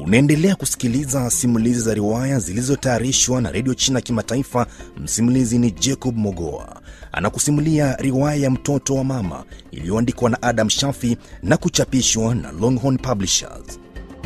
Unaendelea kusikiliza simulizi za riwaya zilizotayarishwa na redio China Kimataifa. Msimulizi ni Jacob Mogoa, anakusimulia riwaya ya mtoto wa mama iliyoandikwa na Adam Shafi na kuchapishwa na Longhorn Publishers.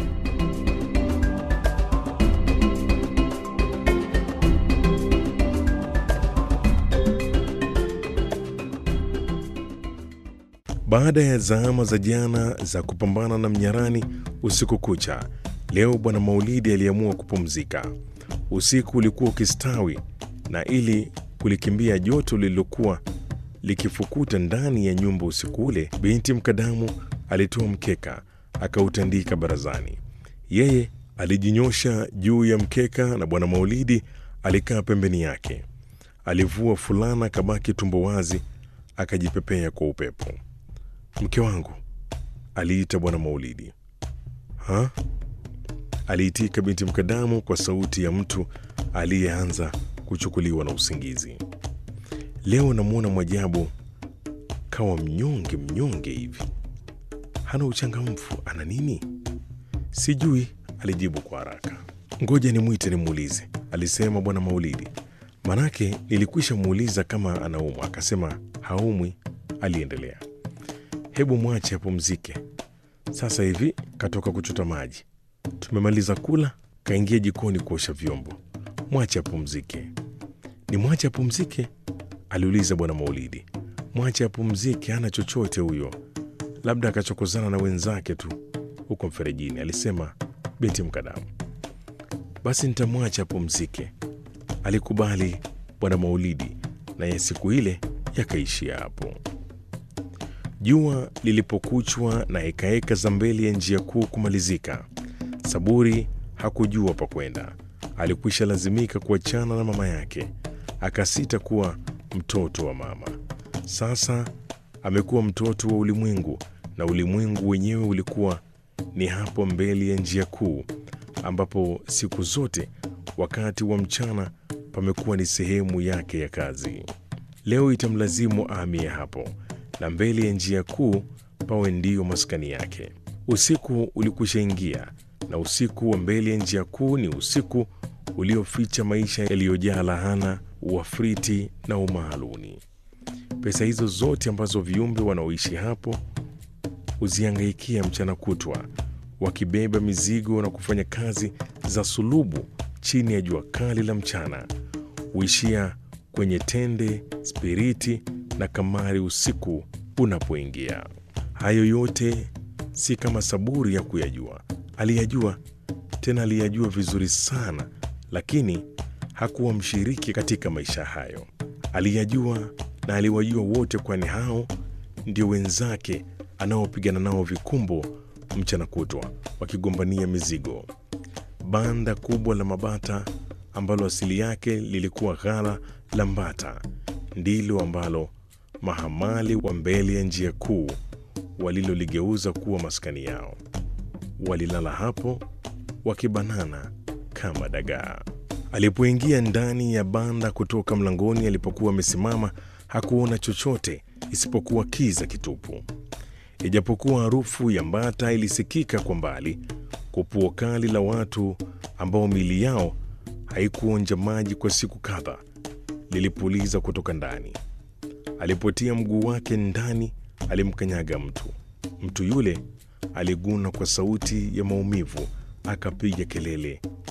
Baada ya zama za jana za kupambana na mnyarani usiku kucha, leo Bwana Maulidi aliamua kupumzika. Usiku ulikuwa ukistawi, na ili kulikimbia joto lililokuwa likifukuta ndani ya nyumba usiku ule, binti Mkadamu alitoa mkeka akautandika barazani. Yeye alijinyosha juu ya mkeka na Bwana Maulidi alikaa pembeni yake. Alivua fulana kabaki tumbo wazi, akajipepea kwa upepo. Mke wangu, aliita Bwana Maulidi. Ha? aliitika binti Mkadamu kwa sauti ya mtu aliyeanza kuchukuliwa na usingizi. Leo namwona Mwajabu kawa mnyonge mnyonge hivi, hana uchangamfu. Ana nini? Sijui, alijibu kwa haraka. Ngoja nimwite nimuulize, alisema Bwana Maulidi. Manake nilikwisha muuliza kama anaumwa, akasema haumwi. Aliendelea, hebu mwache apumzike. Sasa hivi katoka kuchota maji, tumemaliza kula, kaingia jikoni kuosha vyombo. Mwache apumzike. Ni mwache apumzike? aliuliza Bwana Maulidi. Mwache apumzike, hana chochote huyo, labda akachokozana na wenzake tu huko mferejini, alisema binti Mkadamu. Basi nitamwacha apumzike, alikubali Bwana Maulidi, naye siku ile yakaishia hapo. Jua lilipokuchwa na hekaheka za mbele ya njia kuu kumalizika, Saburi hakujua pa kwenda. Alikwisha lazimika kuachana na mama yake, akasita kuwa mtoto wa mama. Sasa amekuwa mtoto wa ulimwengu, na ulimwengu wenyewe ulikuwa ni hapo mbele ya njia kuu, ambapo siku zote wakati wa mchana pamekuwa ni sehemu yake ya kazi. Leo itamlazimu ahamie hapo na mbele ya njia kuu pawe ndiyo maskani yake. Usiku ulikwisha ingia, na usiku wa mbele ya njia kuu ni usiku ulioficha maisha yaliyojaa lahana, uafriti na umaaluni. Pesa hizo zote ambazo viumbe wanaoishi hapo huziangaikia mchana kutwa, wakibeba mizigo na kufanya kazi za sulubu chini ya jua kali la mchana, huishia kwenye tende, spiriti na kamari usiku unapoingia. Hayo yote si kama Saburi ya kuyajua. Aliyajua, tena aliyajua vizuri sana, lakini hakuwa mshiriki katika maisha hayo. Aliyajua na aliwajua wote, kwani hao ndio wenzake anaopigana nao vikumbo mchana kutwa, wakigombania mizigo. Banda kubwa la mabata ambalo asili yake lilikuwa ghala la Mbata ndilo ambalo mahamali wa mbele ya njia kuu waliloligeuza kuwa maskani yao. Walilala hapo wakibanana kama dagaa. Alipoingia ndani ya banda kutoka mlangoni alipokuwa amesimama, hakuona chochote isipokuwa kiza kitupu. Ijapokuwa harufu ya Mbata ilisikika kwa mbali, kupuo kali la watu ambao miili yao haikuonja maji kwa siku kadhaa lilipuliza kutoka ndani. Alipotia mguu wake ndani, alimkanyaga mtu. Mtu yule aliguna kwa sauti ya maumivu, akapiga kelele